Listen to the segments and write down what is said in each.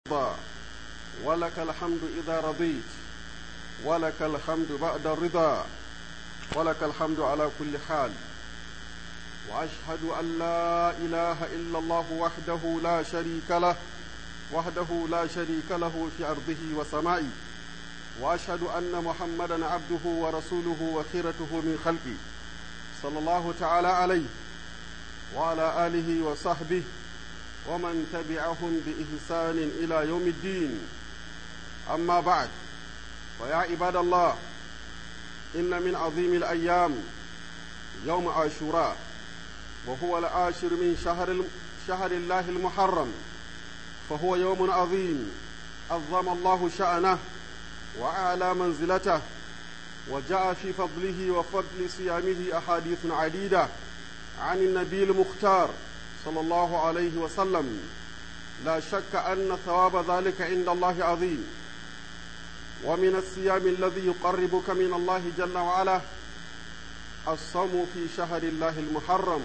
ولك الحمد إذا رضيت ولك الحمد بعد الرضا ولك الحمد على كل حال وأشهد أن لا إله إلا الله وحده لا شريك له وحده لا شريك له في أرضه وسمائه وأشهد أن محمدا عبده ورسوله وخيرته من خلقه صلى الله تعالى عليه وعلى آله وصحبه ومن تبعهم بإحسان إلى يوم الدين أما بعد فيا عباد الله إن من عظيم الأيام يوم عاشوراء وهو العاشر من شهر شهر الله المحرم فهو يوم عظيم عظم الله شأنه وأعلى منزلته وجاء في فضله وفضل صيامه أحاديث عديدة عن النبي المختار صلى الله عليه وسلم لا شك أن ثواب ذلك عند الله عظيم ومن الصيام الذي يقربك من الله جل وعلا الصوم في شهر الله المحرم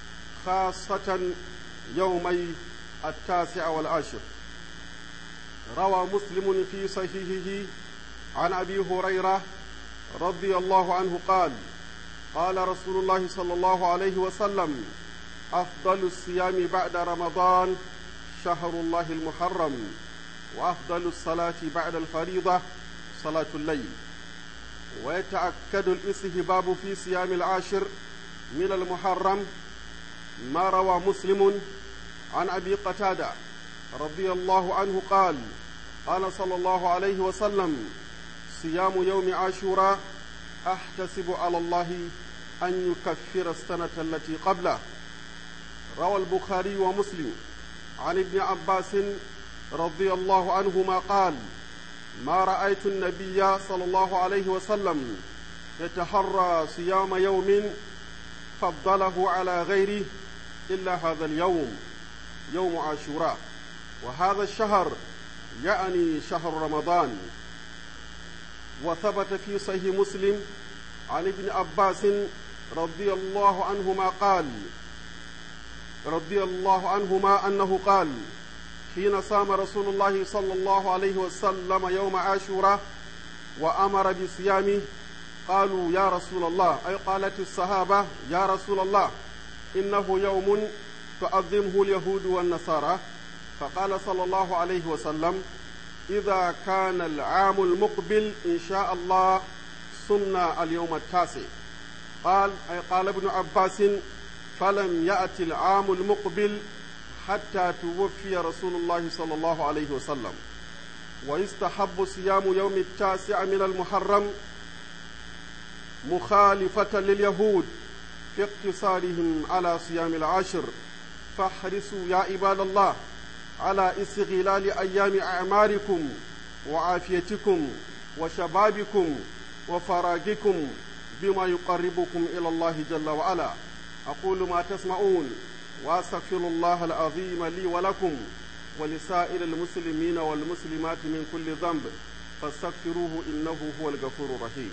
خاصة يومي التاسع والعاشر روى مسلم في صحيحه عن أبي هريرة رضي الله عنه قال قال رسول الله صلى الله عليه وسلم أفضل الصيام بعد رمضان شهر الله المحرم وأفضل الصلاة بعد الفريضة صلاة الليل ويتأكد الاستهباب في صيام العاشر من المحرم ما روى مسلم عن أبي قتادة رضي الله عنه قال قال صلى الله عليه وسلم صيام يوم عاشوراء أحتسب على الله أن يكفر السنة التي قبله روى البخاري ومسلم عن ابن عباس رضي الله عنهما قال ما رأيت النبي صلى الله عليه وسلم يتحرى صيام يوم فضله على غيره إلا هذا اليوم يوم عاشوراء وهذا الشهر يعني شهر رمضان وثبت في صحيح مسلم عن ابن عباس رضي الله عنهما قال رضي الله عنهما أنه قال حين صام رسول الله صلى الله عليه وسلم يوم عاشوراء وأمر بصيامه قالوا يا رسول الله أي قالت الصحابة يا رسول الله إنه يوم تعظمه اليهود والنصارى فقال صلى الله عليه وسلم إذا كان العام المقبل إن شاء الله صمنا اليوم التاسع قال أي قال ابن عباس فلم يأتي العام المقبل حتى توفي رسول الله صلى الله عليه وسلم ويستحب صيام يوم التاسع من المحرم مخالفة لليهود في اقتصارهم على صيام العشر فاحرصوا يا عباد الله على استغلال أيام أعماركم وعافيتكم وشبابكم وفراغكم بما يقربكم إلى الله جل وعلا أقول ما تسمعون وأستغفر الله العظيم لي ولكم ولسائر المسلمين والمسلمات من كل ذنب فاستغفروه إنه هو الغفور الرحيم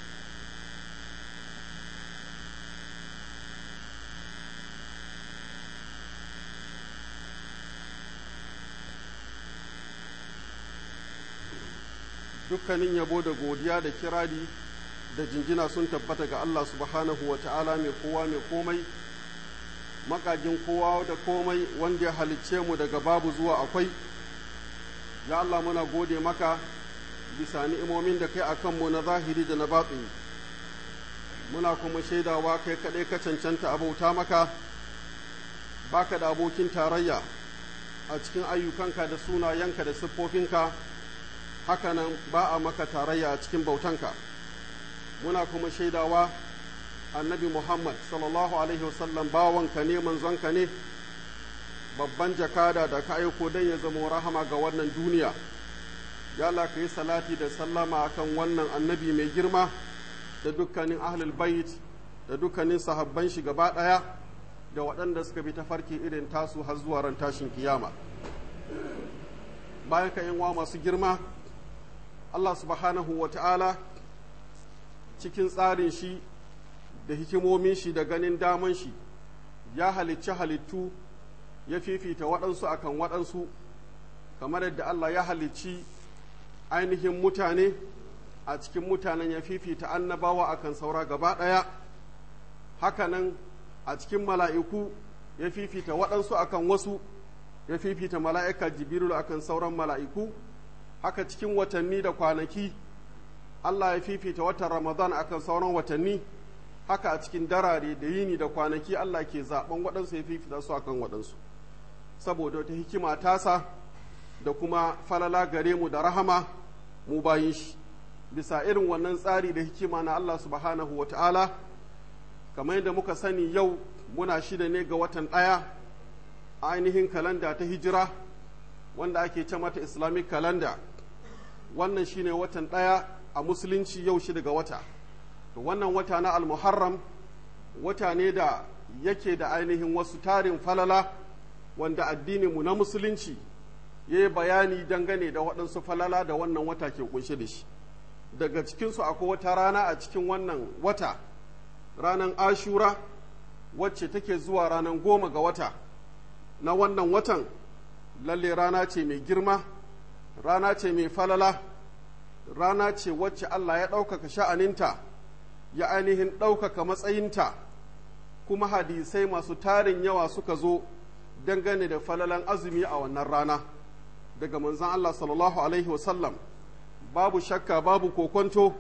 dukkanin yabo da godiya da kirari da jinjina sun tabbata ga Allah subhanahu wa ta'ala mai kowa mai komai makagin kowa da komai wanda ya halicce mu daga babu zuwa akwai ya Allah muna gode maka bisa ni'imomin da kai akan mu na zahiri da na batsi muna kuma shaidawa kai kaɗai ka cancanta abauta maka baka da abokin tarayya a cikin ayyukanka da sunayenka da siffofinka hakanan ba a maka tarayya a cikin bautanka muna kuma shaidawa annabi muhammad sallallahu alaihi wasallam bawanka ne manzonka ne babban jakada da ka aiko don ya zama rahama ga wannan duniya ya Allah ka yi salati da sallama akan wannan annabi mai girma da dukkanin ahlul bait da dukkanin sahabban shi gaba ɗaya da waɗanda suka bi tafarki irin tasu har zuwa ran tashin kiyama bayan ka wa masu girma Allah subhanahu wa ta'ala cikin tsarin shi da hikimomin shi da ganin daman shi ya halicci halittu ya fifita waɗansu akan waɗansu kamar yadda Allah ya halicci ainihin mutane a cikin mutanen ya fifita annabawa akan saura gaba ɗaya hakanan a cikin mala'iku ya fifita waɗansu akan wasu ya fifita mala'ika jibrilu akan sauran mala'iku haka cikin watanni da kwanaki Allah ya fifita watan Ramadan akan sauran watanni haka a cikin darare da yini da kwanaki Allah ke zaben waɗansu ya fifita su akan waɗansu saboda wata hikima tasa da kuma falala gare mu da rahama mu bayin shi bisa irin wannan tsari da hikima na Allah subhanahu wa ta'ala kamar yadda muka sani yau muna shida ne ga watan ɗaya ainihin kalanda ta hijira wanda ake ce mata islamic kalanda wannan shine watan ɗaya a musulunci yau shi daga wata to wannan wata na almuharram wata ne da yake da ainihin wasu tarin falala wanda addininmu na musulunci ya yi bayani dangane da waɗansu falala da wannan wata ke kunshe da shi daga cikinsu akwai wata rana a cikin wannan wata ranar ashura wacce take zuwa ranar goma ga wata na wannan watan lalle rana ce mai girma rana ce mai falala rana ce wacce Allah ya ɗaukaka sha'aninta ya ainihin ɗaukaka matsayinta kuma hadisai masu tarin yawa suka zo dangane da falalan azumi a wannan rana daga manzan Allah sallallahu Alaihi wasallam babu shakka babu kokonto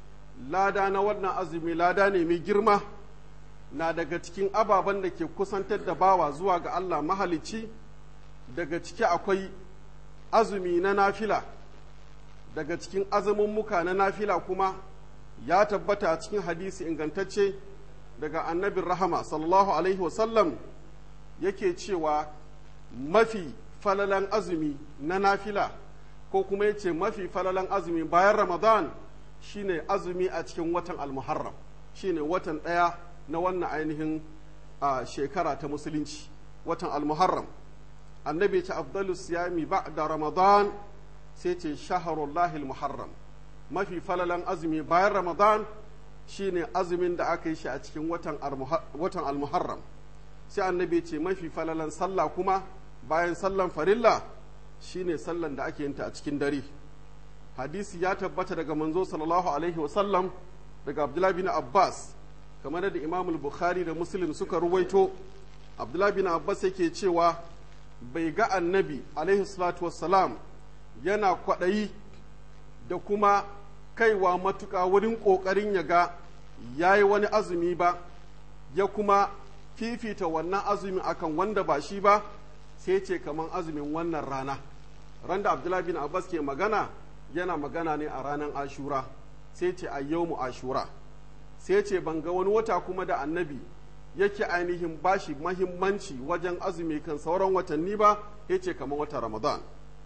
lada na wannan azumi lada ne mai girma na daga cikin ababen da ke kusantar da bawa zuwa ga Allah mahalicci daga ciki akwai azumi na nafila daga cikin azumummuka na nafila kuma ya tabbata a cikin hadisi ingantacce daga annabin rahama sallallahu alaihi wasallam yake cewa mafi falalan azumi na nafila ko kuma ya ce mafi falalan azumi bayan ramadan shine azumi a cikin watan almuharram shine watan ɗaya na wannan ainihin a shekara ta musulunci watan almuharram annabi ce afdalu siyami da ramadan sai ce shaharullahi almuharram mafi falalan azumi bayan ramadan shine azumin da aka yi shi a cikin watan almuharram sai annabi ce mafi falalan sallah kuma bayan sallan farilla shine sallan da ake yinta a cikin dare hadisi ya tabbata daga manzo sallallahu alaihi wasallam daga abdullahi bin abbas kamar da imam bukhari da muslim suka ruwaito abdullahi bin abbas yake cewa bai ga annabi alaihi salatu wassalam yana kwaɗayi da kuma kaiwa matuƙa wurin ƙoƙarin ya ga ya yi wani azumi ba ya kuma fifita wannan azumin akan wanda ba shi ba sai ce kamar azumin wannan rana ran da abdullahi bin abbas ke magana yana magana ne a ranar ashura sai ce mu ashura sai ce ban ga wani wata kuma da annabi yake ainihin bashi mahimmanci wajen azumi kan sauran watanni ba ya ce kamar wata ramadan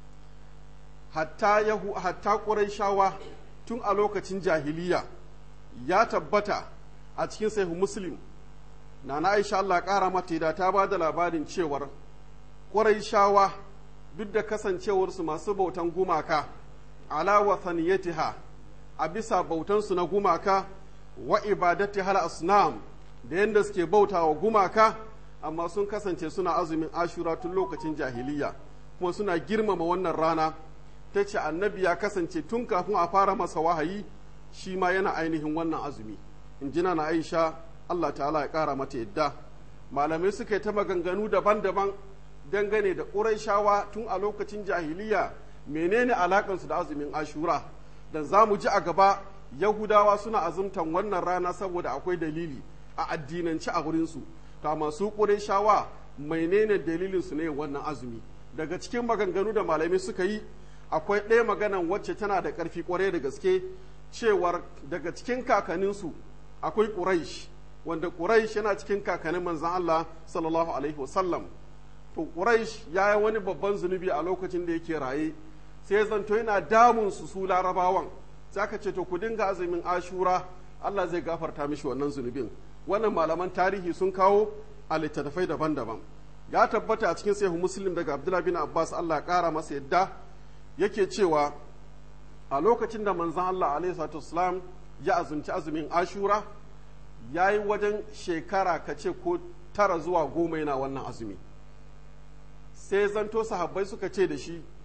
hatta yahu hatta shawa tun a lokacin jahiliya ya tabbata a cikin sahihu muslim na na aisha Allah ƙara mata da ta ba da labarin cewar shawa duk da kasancewarsu masu bautan gumaka ala wathaniyatiha a bisa bautansu na gumaka wa ibadati hal asnam da yadda suke bauta wa gumaka amma sun kasance suna azumin ashura tun lokacin jahiliya kuma suna girmama wannan rana ta ce annabi ya kasance tun kafin a fara masa wahayi shi ma yana ainihin wannan azumi in jina na aisha allah ta'ala ya kara mata yadda malamai suka yi ta maganganu daban-daban dangane da ƙuraishawa tun a lokacin jahiliya menene alakansu da azumin ashura dan za mu ji a gaba yahudawa suna azumtan wannan rana saboda akwai dalili a addinance a wurinsu ta masu ƙuraishawa menene dalilinsu ne wannan azumi daga cikin maganganu da malamai suka yi akwai ɗaya maganan wacce tana da ƙarfi ƙwarai da gaske cewar daga cikin kakaninsu akwai ƙuraish wanda ƙuraish yana cikin kakanin manzan Allah sallallahu alaihi wasallam to ƙuraish ya yi wani babban zunubi a lokacin da yake raye sai zanto yana damun su su larabawan sai aka ce to ku dinga azumin ashura Allah zai gafarta mishi wannan zunubin wannan malaman tarihi sun kawo a littattafai daban-daban ya tabbata a cikin sahihu muslim daga abdullah bin abbas Allah ya kara masa yadda yake cewa a lokacin da manzon Allah alaihi salatu wasalam ya azumci azumin ashura ya yi wajen shekara kace ko tara zuwa goma yana wannan azumi sai zanto sahabbai suka ce da shi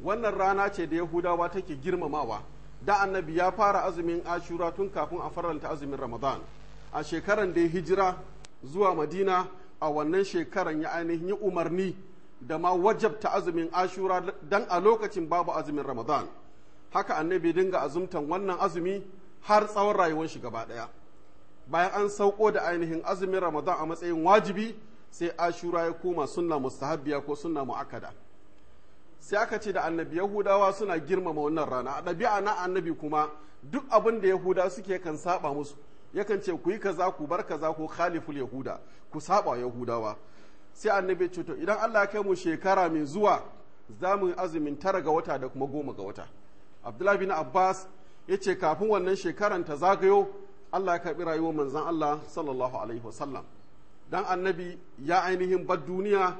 wannan rana ce da yahudawa take girmamawa da annabi ya fara azumin ashura tun kafin a faranta azumin ramadan a shekaran da ya hijira zuwa madina a wannan shekaran ya ainihin yi umarni da ma wajabta azumin ashura dan a lokacin babu azumin ramadan haka annabi dinga azumtan wannan azumi har tsawon rayuwar shi gaba daya bayan an sauko da ainihin azumin ramadan a matsayin wajibi sai ashura ya koma sunna mustahabbiya ko sunna mu'akkada sai aka ce da annabi yahudawa suna girmama wannan rana a ɗabi'a na annabi kuma duk abin da yahuda suke kan saba musu yakan ce ku yi kaza ku bar kaza ko khaliful yahuda ku saba yahudawa sai annabi ce to idan Allah ya kai mu shekara mai zuwa za mu yi azumin tara ga wata da kuma goma ga wata abdullahi bin abbas ya ce kafin wannan shekaran ta zagayo Allah ya karɓi rayuwar manzon Allah sallallahu alaihi wasallam dan annabi ya ainihin bar duniya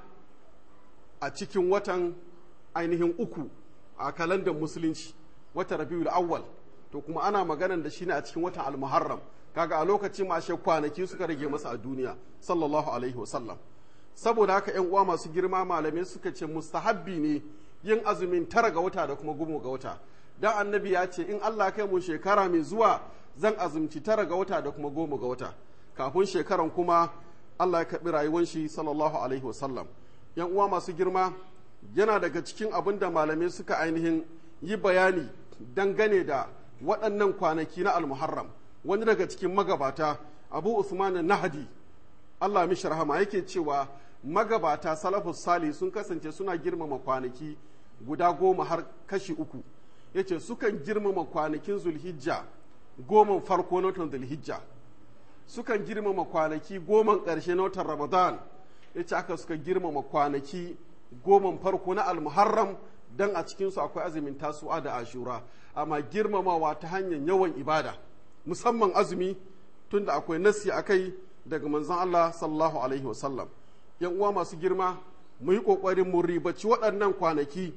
a cikin watan ainihin uku a kalandar musulunci wata rabiul awwal to kuma ana maganan da shi ne a cikin watan almuharram kaga a lokacin ma ashe kwanaki suka rage masa a duniya sallallahu alaihi wasallam saboda haka yan uwa masu girma malamai suka ce mustahabbi ne yin azumin tara ga wata da kuma goma ga wata dan annabi ya ce in Allah kai mu shekara mai zuwa zan azumci tara ga wata da kuma goma ga wata kafin shekaran kuma Allah ya karɓi rayuwar shi sallallahu alaihi wasallam yan uwa masu girma yana daga cikin abin da malamai suka ainihin yi bayani dangane da waɗannan kwanaki na almuharram wani daga cikin magabata abu usman nahadi allah mishi rahama yake cewa magabata salafus sali sun kasance suna girmama kwanaki guda goma har kashi uku yace sukan girmama kwanakin zulhijja goma farko na watan zulhijja sukan girmama kwanaki goma ƙarshe na watan ramadan yace aka suka girmama kwanaki goman farko na almuharram dan a cikinsu akwai azumin tasu'a da ashura amma girmamawa ta hanyar yawan ibada musamman azumi tunda akwai nasi a kai daga manzon Allah sallallahu alaihi wasallam yan uwa masu girma mu yi kokarin mu ribaci waɗannan kwanaki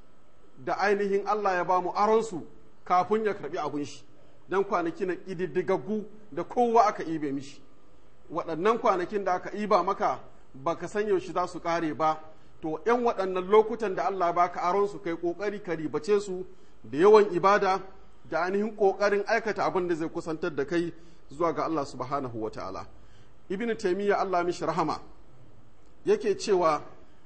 da ainihin Allah ya ba mu aronsu kafin ya karbi abun shi dan kwanaki na ƙididdigaggu da kowa aka ibe mishi waɗannan kwanakin da aka iba maka baka san yaushe za su ƙare ba to ‘yan waɗannan lokutan da Allah baka aron su kai ƙoƙari ka ribace su da yawan ibada da ainihin ƙoƙarin aikata abin da zai kusantar da kai zuwa ga Allah subhanahu wa ta'ala. Ibn Taymiyya Allah mishi rahama yake cewa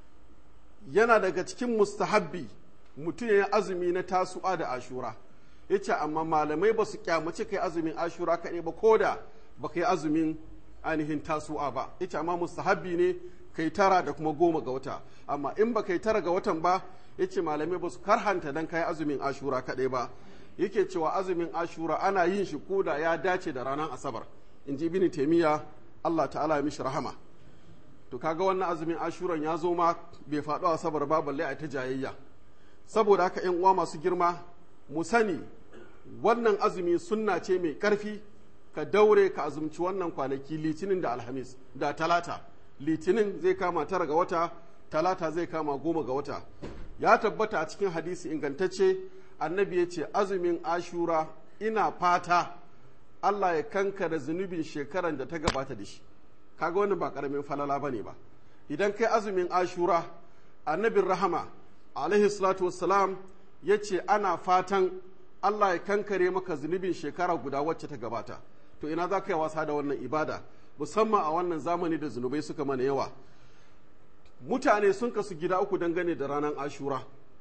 yana daga cikin mustahabbi mutum ya azumi na tasu'a da ashura. Ya ce amma malamai ba su kyamace kai azumin ashura kaɗai ba ko da ba kai azumin ainihin tasu'a ba. Ya ce amma mustahabbi ne kai tara da kuma goma ga wata amma in ba kai tara ga watan ba yace malamai ba su karhanta dan kai azumin ashura kaɗai ba yake cewa azumin ashura ana yin shi koda ya dace da ranar asabar in ji ibn taimiyya allah ta'ala ya mishi rahama to kaga wannan azumin ashuran ya zo ma bai faɗo asabar ba balle a ta jayayya saboda haka yan uwa masu girma mu sani wannan azumi sunna ce mai ƙarfi ka daure ka azumci wannan kwanaki litinin da alhamis da talata litinin zai kama tara ga wata talata zai kama goma ga wata ya tabbata a cikin hadisi ingantacce annabi ya ce azumin ashura ina fata allah ya kankara zunubin shekaran da ta gabata da shi kaga wannan ba karamin falala bane ba idan kai azumin ashura annabin rahama alaihi salatu wassalam ya ce ana fatan allah ya kankare maka zunubin shekara guda wacce ta gabata to ina za ka yi wasa da wannan ibada musamman a wannan zamani da zunubai suka mana yawa mutane sun kasu gida uku dangane da ranar ashura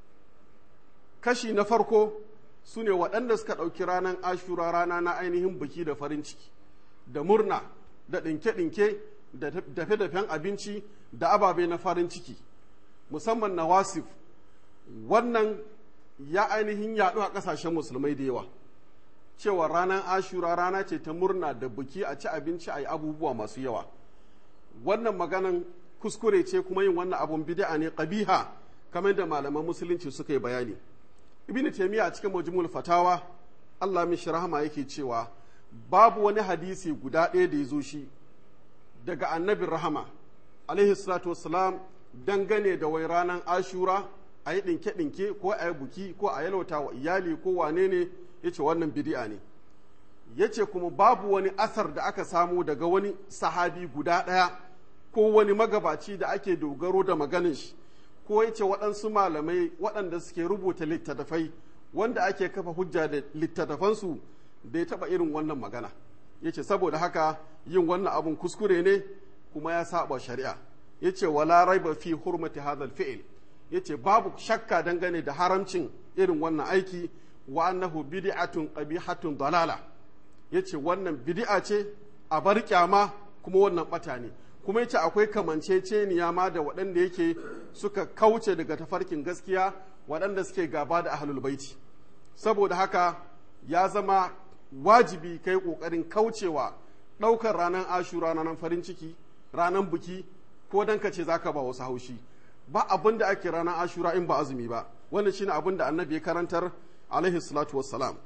kashi na farko su ne waɗanda suka ɗauki ranar ashura rana na ainihin biki da farin ciki da murna da ɗinke-ɗinke da dafe-dafen abinci da ababe na farin ciki musamman na wasif wannan ya ainihin yaɗu a ƙasashen musulmai da yawa cewa ranar ashura rana ce ta murna da buki a ci abinci a yi abubuwa masu yawa wannan maganan kuskure ce kuma yin wannan abun bid'a ne qabiha kamar da malaman musulunci suka yi bayani ibnu taymiya a cikin majmu'ul fatawa Allah mishi rahama yake cewa babu wani hadisi guda ɗaya da ya zo shi daga annabin rahama alaihi salatu wassalam dangane da wai ranar ashura a yi ɗinke-ɗinke ko a yi buki ko a yalwata wa iyali ko wane ne ya ce wannan bidi'a ne ya ce kuma babu wani asar da aka samu daga wani sahabi guda ɗaya ko wani magabaci da ake dogaro da maganin shi ko ya ce waɗansu malamai waɗanda suke rubuta littattafai wanda ake kafa hujja da littattafansu bai taɓa irin wannan magana ya ce saboda haka yin wannan abun kuskure ne kuma ya saba shari'a ya ce wala raiba fi hurmati hadal fi'il ya ce babu shakka dangane da haramcin irin wannan aiki wa annahu bid'atun qabihatun dalala ya ce wannan bid'a ce a bar kyama kuma wannan bata ne kuma ya ce akwai kamanceceniya ma da waɗanda yake suka kauce daga tafarkin gaskiya waɗanda suke gaba da ahlul baiti saboda haka ya zama wajibi kai ƙoƙarin kaucewa ɗaukar ranar ashura ranar farin ciki ranar buki ko dan ka ce za ka ba wasu haushi ba abin da ake ranar ashura in ba azumi ba wannan shine abin da annabi ya karantar alaihi salatu wassalam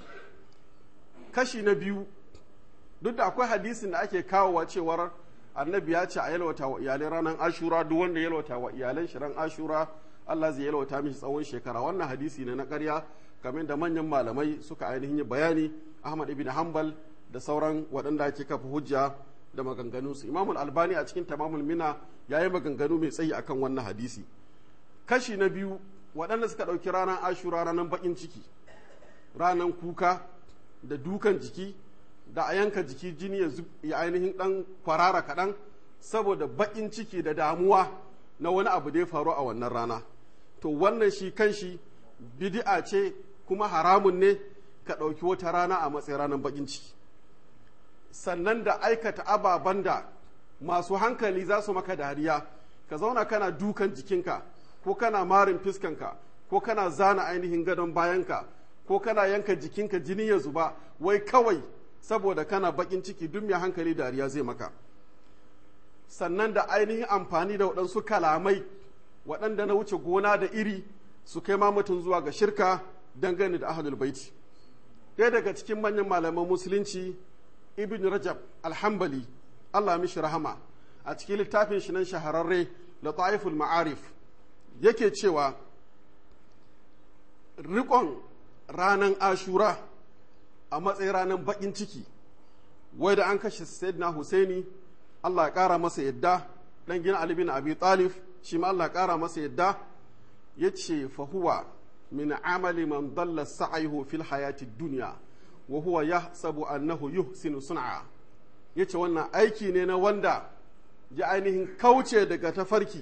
kashi na biyu duk da akwai hadisin da ake kawowa cewar annabi ya ce a yalwata wa iyalai ranar ashura duk wanda yalwata wa iyalai shi ran ashura Allah zai yalwata mishi tsawon shekara wannan hadisi ne na ƙarya kamar da manyan malamai suka ainihin yi bayani Ahmad ibn Hanbal da sauran waɗanda ake kafa hujja da maganganunsu Imam albani a cikin Tamamul Mina ya yi maganganu mai tsayi akan wannan hadisi kashi na biyu waɗanda suka ɗauki ranar ashura ranar baƙin ciki ranar kuka da dukan jiki da a yanka jiki jini ya ainihin ɗan kwarara kaɗan saboda baƙin ciki da damuwa na wani abu da ya faru a wannan rana to wannan shi kan shi bid'a ce kuma haramun ne ka ɗauki wata rana a matsayin ranar baƙin ciki sannan da aikata ababen da masu hankali za su maka dariya ka zauna kana dukan jikinka ko kana marin fiskanka ko kana zana ainihin gadon bayanka ko kana yanka jikinka jini ya zuba wai kawai saboda kana bakin ciki duk mai hankali dariya zai maka sannan da ainihin amfani da waɗansu kalamai waɗanda na wuce gona da iri su kai ma mutum zuwa ga shirka dangane da ahlul baiti ɗaya daga cikin manyan malaman musulunci ibn rajab alhambali allah mishi rahama a cikin littafin shi nan shahararre da ta'iful ma'arif yake cewa rikon ranar ashura a matsayin ranar bakin ciki wai da an kashe sayyidina husaini allah ya kara masa yadda dan gina ali bin abi talib shi ma allah ya kara masa yadda ya ce fahuwa min amali man dalla sa'ayhu fil hayati dunya wa huwa yahsabu annahu yuhsinu sun'a yace wannan aiki ne na wanda ya ainihin kauce daga tafarki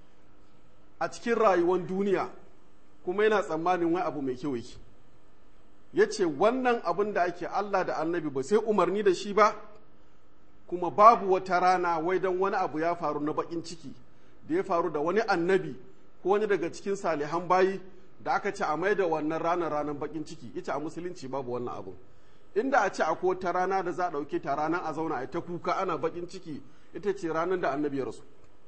a cikin rayuwar duniya kuma yana tsammanin wai abu mai kyau yake ya ce wannan abin da ake Allah da annabi ba sai umarni da shi ba kuma babu wata rana wai don wani abu ya faru na bakin ciki da ya faru da wani annabi ko wani daga cikin salihan bayi da aka ce a mai da wannan ranar ranar bakin ciki ita a musulunci babu wannan abu inda a ce akwai wata rana da za a ɗauke ta ranar a zauna a ta kuka ana bakin ciki ita ce ranar da annabi ya rasu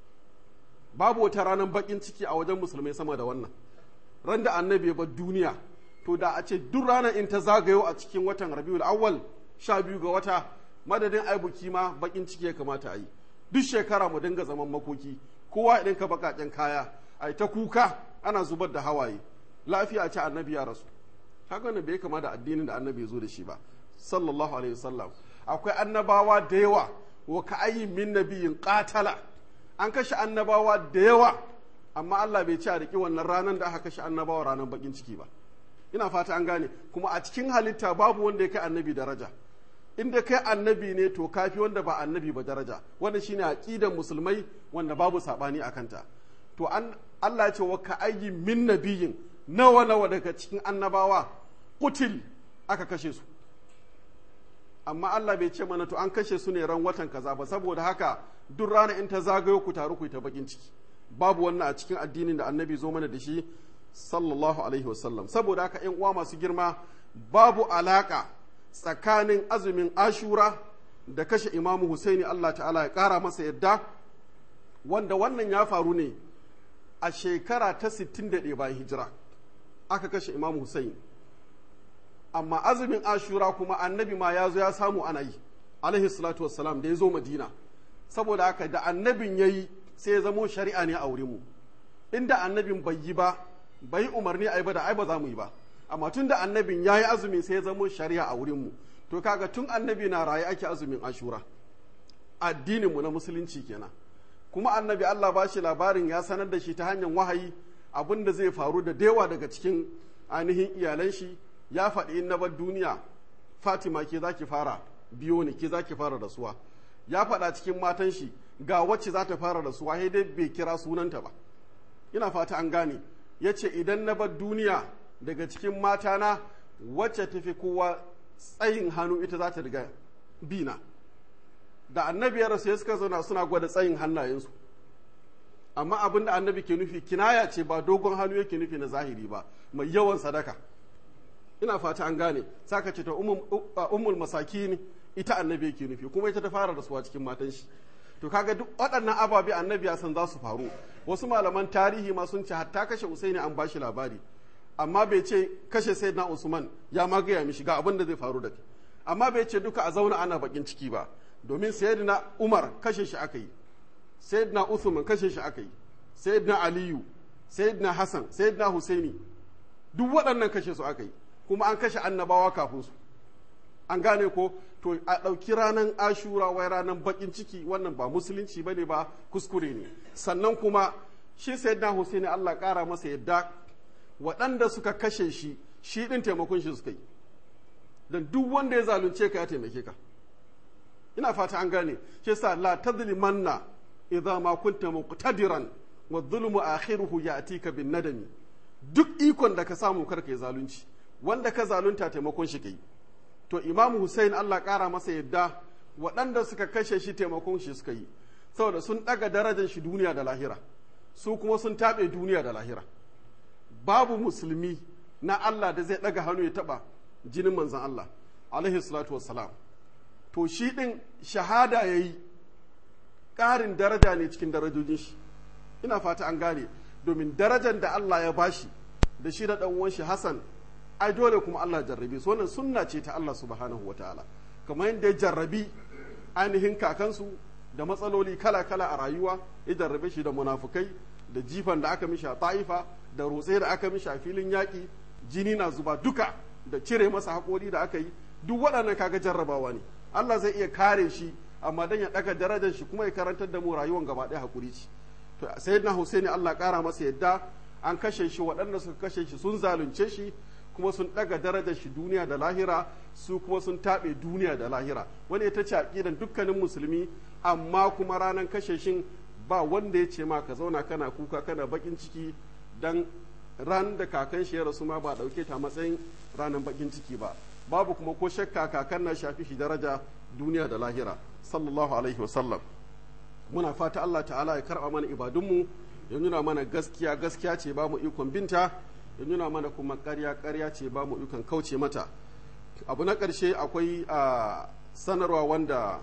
babu wata ranar bakin ciki a wajen musulmai sama da wannan ran da annabi ya bar duniya to da a ce duk ranar in ta zagayo a cikin watan rabiul awwal sha biyu ga wata madadin ai buki ma bakin ciki ya kamata a yi duk shekara mu dinga zaman makoki kowa idan ka bakaken kaya ai ta kuka ana zubar da hawaye lafiya ce annabi ya rasu haka ne bai kama da addinin da annabi ya zo da shi ba sallallahu alaihi wasallam akwai annabawa da yawa wa ka ayyin min nabiyin qatala an kashe annabawa da yawa amma Allah bai ci a riki wannan ranar da aka kashe annabawa ranar bakin ciki ba ina fata an gane kuma a cikin halitta babu wanda ya kai annabi daraja inda kai annabi ne to kafi wanda ba annabi ba daraja wanda shine aqidan musulmai wanda babu sabani a kanta to an Allah ya ce wa ka ayyin min nabiyin nawa nawa daga cikin annabawa kutil aka kashe su amma Allah bai ce mana to an kashe su ne ran watan kaza ba saboda haka duk rana in ta zagayo ku taru ku yi ta bakin ciki babu wannan a cikin addinin da annabi zo mana da shi sallallahu alaihi wasallam saboda haka yan uwa masu girma babu alaka tsakanin azumin ashura da kashe imamu husaini Allah ta'ala ya kara masa yadda wanda wannan ya faru ne a shekara ta 61 bayan hijira aka kashe imamu husaini amma azumin ashura kuma annabi ma ya zo ya samu ana yi alaihi salatu wassalam da ya zo madina saboda haka da annabin ya yi sai ya zamo shari'a ne a wurinmu inda annabin bai yi ba bai yi umarni a yi ba da ai ba za mu yi ba amma tun da annabin ya yi azumi sai ya zamo shari'a a wurinmu to kaga tun annabi na raye ake azumin ashura addininmu na musulunci kenan kuma annabi Allah ba shi labarin ya sanar da shi ta hanyar wahayi abin da zai faru da dewa daga cikin ainihin iyalan shi ya faɗi in na bar duniya Fatima ke za ki fara biyo ne ke za ki fara rasuwa ya faɗa cikin matan shi ga wacce za ta fara rasuwa sai dai bai kira sunanta ba ina fata an gane ya ce idan na bar duniya daga cikin matana wacce ta fi kowa tsayin hannu ita za ta riga bina da annabi ya rasu ya suka zauna suna gwada tsayin hannayensu amma abin da annabi ke nufi kinaya ce ba dogon hannu yake nufi na zahiri ba mai yawan sadaka ina fata an gane saka ce ta ummul masakin ita annabi yake nufi kuma ita ta fara rasuwa cikin matan shi to kaga duk waɗannan ababe annabi ya san za su faru wasu malaman tarihi ma sun ce hatta kashe usaini an bashi labari amma bai ce kashe sayyidina usman ya ma gaya mishi ga abin da zai faru da kai amma bai ce duka a zauna ana bakin ciki ba domin sayyidina umar kashe shi aka yi sayyidina usman kashe shi aka yi sayyidina aliyu sayyidina hassan sayyidina husaini duk waɗannan kashe su aka yi kuma an kashe annabawa kafin su an gane ko to a ɗauki ranar ashura wai ranar bakin ciki wannan ba musulunci bane ba kuskure ne sannan kuma shi sayyidina husaini allah ƙara masa yadda waɗanda suka kashe shi shi ɗin taimakon shi suka yi don duk wanda ya zalunce ka ya taimake ka ina fata an gane shi yasa la tadlimanna idza ma kunta muqtadiran wa dhulmu akhiruhu ya'tika bin nadami duk ikon da ka samu karka yi zalunci wanda ka zalunta taimakon shi kai to imam Hussein Allah kara masa yadda waɗanda suka kashe shi taimakon shi suka yi saboda sun ɗaga darajar shi duniya da lahira su kuma sun taɓe duniya da lahira babu musulmi na Allah da zai ɗaga hannu ya taɓa jinin manzan Allah alaihi salatu wassalam to shi ɗin shahada ya yi ƙarin daraja ne cikin darajojin shi ina fata an gane domin darajar da Allah ya bashi da shi da ɗan uwan shi Hassan ai dole kuma Allah jarrabe su wannan sunna ce ta Allah subhanahu wa ta'ala kamar yadda ya jarrabi ainihin kakansu da matsaloli kala-kala a rayuwa ya jarrabe shi da munafukai da jifan da aka mishi a ta'ifa da rotse da aka mishi a filin yaƙi jini na zuba duka da cire masa haƙori da aka yi duk waɗannan kaga jarrabawa ne Allah zai iya kare shi amma dan ya ɗaga darajar shi kuma ya karantar da mu rayuwar gaba ɗaya haƙuri ce to sayyidina Husaini Allah ƙara masa yadda an kashe shi waɗanda suka kashe shi sun zalunce shi kuma sun ɗaga darajar shi duniya da lahira su kuma sun taɓe duniya da lahira wani ita ce aƙidan dukkanin musulmi amma kuma ranar kashe shin ba wanda ya ce ma ka zauna kana kuka kana bakin ciki dan ran da kakan shi ya rasu ma ba ɗauke ta matsayin ranar bakin ciki ba babu kuma ko shakka kakan na shafi shi daraja duniya da lahira sallallahu alaihi wasallam muna fata Allah ta'ala ya karɓa mana ibadunmu ya nuna mana gaskiya gaskiya ce ba mu ikon binta ya nuna mana kuma ƙarya ƙarya ce ba mu ikon kauce mata abu na ƙarshe akwai a sanarwa wanda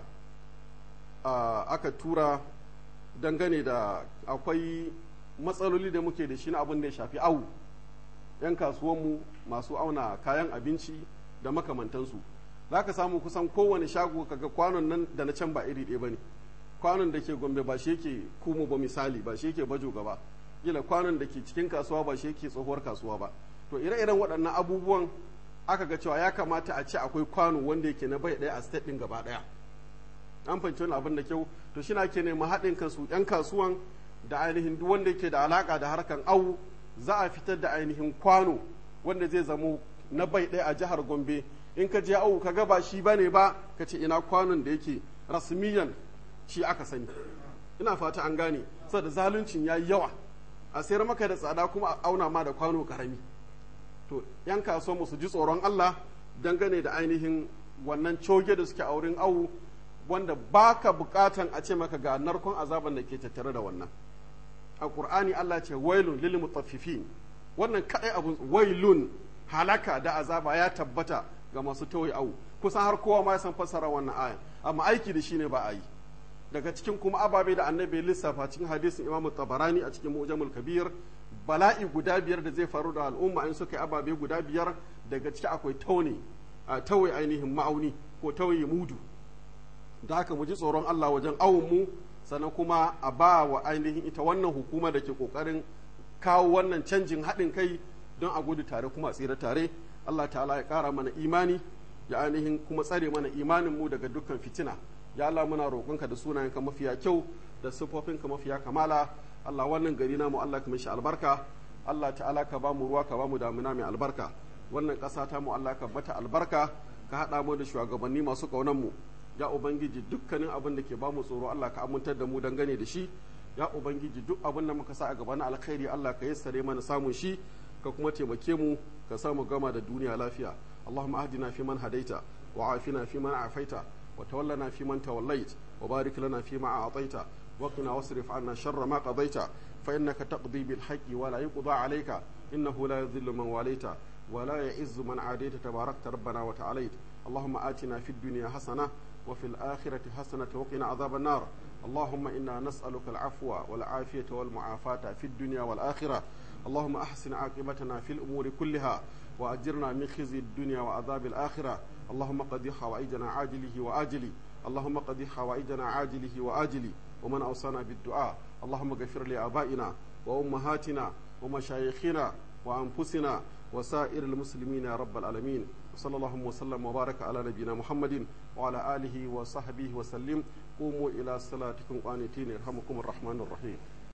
aka tura dangane da akwai matsaloli da muke da shi na abin da ya shafi awu 'yan kasuwanmu masu auna kayan abinci da makamantansu za ka samu kusan kowane shago kaga kwanon nan da na can ba iri ɗaya ba ne kwanon da ke gombe ba shi yake kumu ba misali ba shi yake bajo gaba gila kwanon da ke cikin kasuwa ba shi yake tsohuwar kasuwa ba to ire-iren waɗannan abubuwan aka ga cewa ya kamata a ce akwai kwano wanda yake na bai ɗaya a state ɗin gaba ɗaya an fahimci wani abin da kyau to shi na ke nema haɗin kansu 'yan kasuwan da ainihin duk wanda yake da alaka da harkan awu za a fitar da ainihin kwano wanda zai zamo na bai ɗaya a jihar gombe in ka je awu ka ga ba shi bane ba ka ce ina kwanon da yake rasmiyan shi aka sani ina fata an gane saboda zaluncin ya yi yawa a sayar maka da tsada kuma a auna ma da kwano karami to yan kasuwa su ji tsoron Allah dangane da ainihin wannan coge da suke a wurin awu wanda baka bukatan a ce maka ga narkon azaban da ke tattare da wannan a qur'ani Allah ce wailun lil mutaffifin wannan kadai abun wailun halaka da azaba ya tabbata ga masu tawaye awu kusan har kowa ma ya san fassara wannan aya amma aiki da shi ne ba a yi daga cikin kuma ababe da annabi lissafa cikin hadisin imamu tabarani a cikin mu'jamul kabir bala'i guda biyar da zai faru da al'umma in suka yi ababe guda biyar daga ciki akwai taune a tauye ainihin ma'auni ko tauye mudu da haka mu ji tsoron Allah wajen awon mu sannan kuma a ba wa ainihin ita wannan hukuma da ke kokarin kawo wannan canjin haɗin kai don a gudu tare kuma a tsira tare Allah ta'ala ya ƙara mana imani ya ainihin kuma tsare mana imanin mu daga dukkan fitina ya Allah muna roƙonka da sunayenka mafiya kyau da siffofinka mafiya kamala Allah wannan gari namu Allah ka mishi albarka Allah ta'ala ka ba mu ruwa ka ba mu damina mai albarka wannan ƙasa ta mu Allah ka bata albarka ka haɗa mu da shugabanni masu ƙaunar mu ya ubangiji dukkanin abin da ke ba mu tsoro Allah ka amintar da mu dangane da shi ya ubangiji duk abin da muka sa a gaba na alkhairi Allah ka yassare mana samun shi ka kuma taimake mu ka samu gama da duniya lafiya اللهم اهدنا فيمن هديت وعافنا فيمن عافيت وتولنا فيمن توليت وبارك لنا فيما أعطيت وقنا واصرف عنا شر ما قضيت فإنك تقضي بالحق ولا يقضى عليك إنه لا يذل من واليت ولا يعز من عاديت تباركت ربنا وتعاليت اللهم آتنا في الدنيا حسنة وفي الآخرة حسنة وقنا عذاب النار اللهم إنا نسألك العفو والعافية والمعافاة في الدنيا والآخرة اللهم أحسن عاقبتنا في الأمور كلها وأجرنا من خزي الدنيا وعذاب الآخرة اللهم قضي حوائجنا عاجله وآجله اللهم قضي حوائجنا عاجله وآجله ومن أوصانا بالدعاء اللهم اغفر لآبائنا وأمهاتنا ومشايخنا وأنفسنا وسائر المسلمين يا رب العالمين وصلى الله وسلم وبارك على نبينا محمد وعلى آله وصحبه وسلم قوموا إلى صلاتكم قانتين يرحمكم الرحمن الرحيم